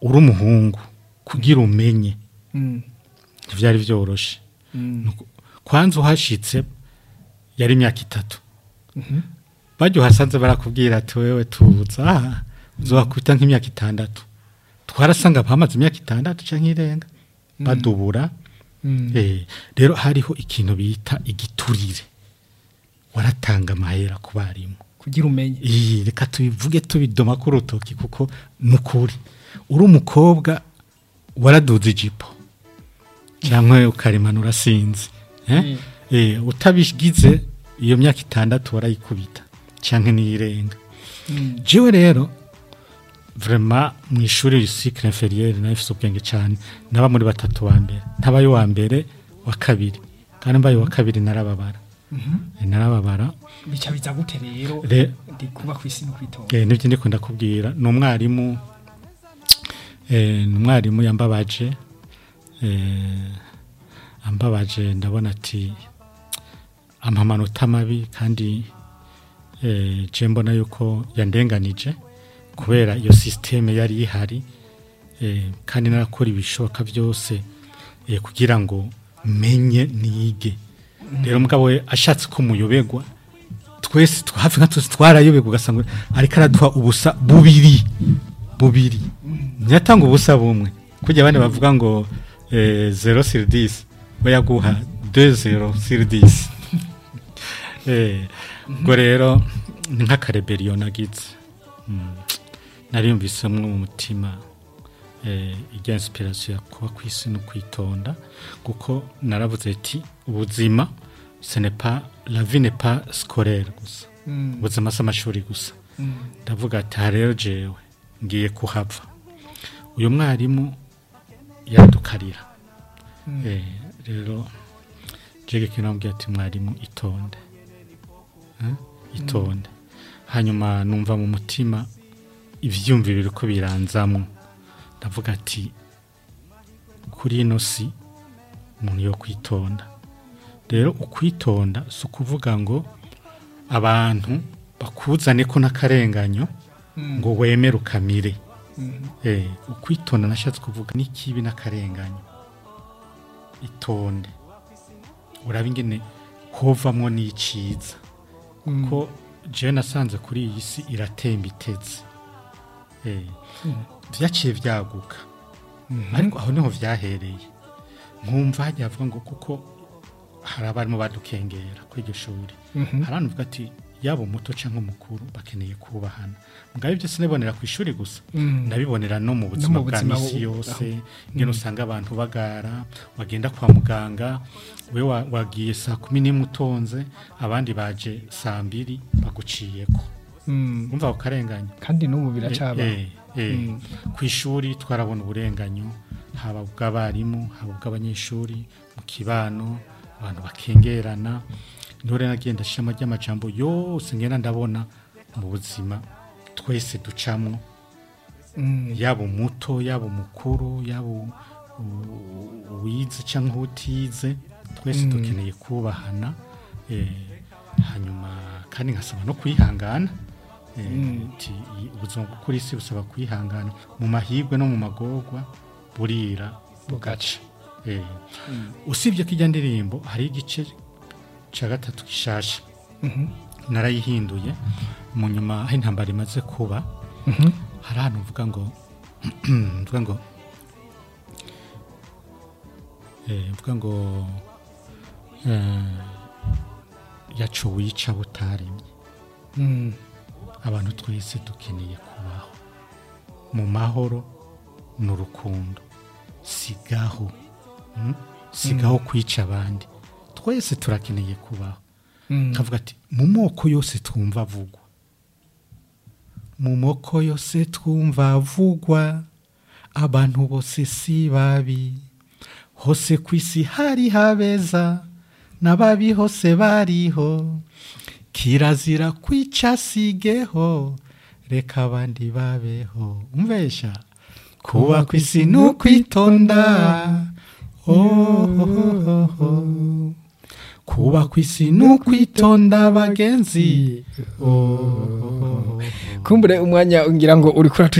uri umuhungu kugira umenye ntibyari byoroshye kwanza uhashyitse yari imyaka itatu bajya uhasanze barakubwira ati wewe tubutse aha uzakubita nk'imyaka itandatu twarasanga bamaze imyaka itandatu cyangwa irenga badubura rero hariho ikintu bita igiturire waratanga amahera ku barimu kugira umenye iyi reka tubivuge tubidoma ku rutoki kuko ni ukuri uri umukobwa waraduze ijipo cyangwa ukarimanura sinzi utabigize iyo myaka itandatu warayikubita cyangwa n'iyirenga jiwe rero vrema mu ishuri cycle inferieur na ifite ubwenge cyane naba muri batatu wa mbere ntabaye wa mbere wa kabiri kandi mbaye wa kabiri narababara narababara bica biza gute rero Re- ndi kuba ku isi no kwitonda eh nibyo ndikunda kubwira ni umwarimu eh ni umwarimu yambabaje eh ambabaje ndabona ati amamanota mabi kandi eh je mbona yuko yandenganije kubera iyo systeme yari ihari eh kandi narakora ibishoboka byose eh kugira ngo menye nige rero mugabo we ashatse ko muyobegwa twese tw- hafi nka twese twarayobegwa ugasanga ariko araduha ubusa bubiri bubiri ntiyatanga ubusa bumwe kujya abandi bavuga ngo eh, zero sur dix we yaguha de zero sur dix Eh, ubwo rero ni nk'akareberiyo nagize Mm. nari yumvisemo mu mutima eh, ijya inspiration ya kuba ku isi no kwitonda kuko naravuze ati ubuzima ce n'est pas la vie n'est pas scolaire gusa ubuzima si amashuri gusa ndavuga ati aha rero jewe ngiye kuhava uyu mwarimu yadukarira Eh, rero jege kinambwira ati mwarimu itonde Eh, itonde hanyuma numva mu mutima ibyumviro biri ko biranzamo ndavuga ati kuri ino si umuntu yo kwitonda rero ukwitonda si ukuvuga ngo abantu bakuzane ko n'akarenganyo ngo wemere ukamire Eh, ukwitonda nashatse kuvuga n'ikibi n'akarenganyo itonde uraba ingene hovamwo n'icyiza ko jewe nasanze kuri iyi si iratemba itetse Eh, byaciye byaguka ariko aho niho byahereye nkumva hajya havuga ngo kuko hari abarimu badukengera kuri iryo shuri hari anuvuga ati yaba umuto cyangwa umukuru bakeneye kubahana mugabo ibyo sinabibonera ku ishuri gusa ndabibonera no mu buzima bwa buzima misi bu- yose ngene usanga abantu bagara wagenda kwa muganga we wa- wagiye saa kumi n'imwe utonze abandi baje saa mbiri baguciyeko umva ako karengane kandi n'ubu biracaba Eh, eh, eh. ku ishuri twarabona uburenganyo haba ubw'abarimu haba ubw'abanyeshuri mu kibano abantu bakengerana ntore nagenda ashiramo ry'amajambo yose ngenda ndabona mu buzima twese ducamo yaba umuto yaba umukuru yaba u- u- uwize cyangwa utize twese dukeneye kubahana eh, hanyuma kandi nkasaba no kwihangana eh, ati, "Iyi- ubuzima bwo kuri isi busaba kwihangana mu mahirwe no mu magorwa burira bugaca Eh, usibye ko ijya ndirimbo hari igice cya gatatu gishasha narayihinduye mu nyuma aho intambara imaze kuba hari ahantu mvuga ngo mvuga ngo eh, mvuga ngo eh, yacu wica butaremye abantu twese dukeneye kubaho mu mahoro ni urukundo sigaho mm? sigaho kwica abandi twese turakeneye kubaho nkavuga ati mu moko yose twumva avugwa mu moko yose twumva avugwa abantu bose si babi hose ku isi hari habeza n'ababi hose bariho kirazira kwica sigeho reka abandi babeho umvesha kuba ku isi ni ukwitonda ohohoho kuba ku isi ni ukwitonda bagenzi ohohoho kumbure umwanya ngira ngo uri kuratu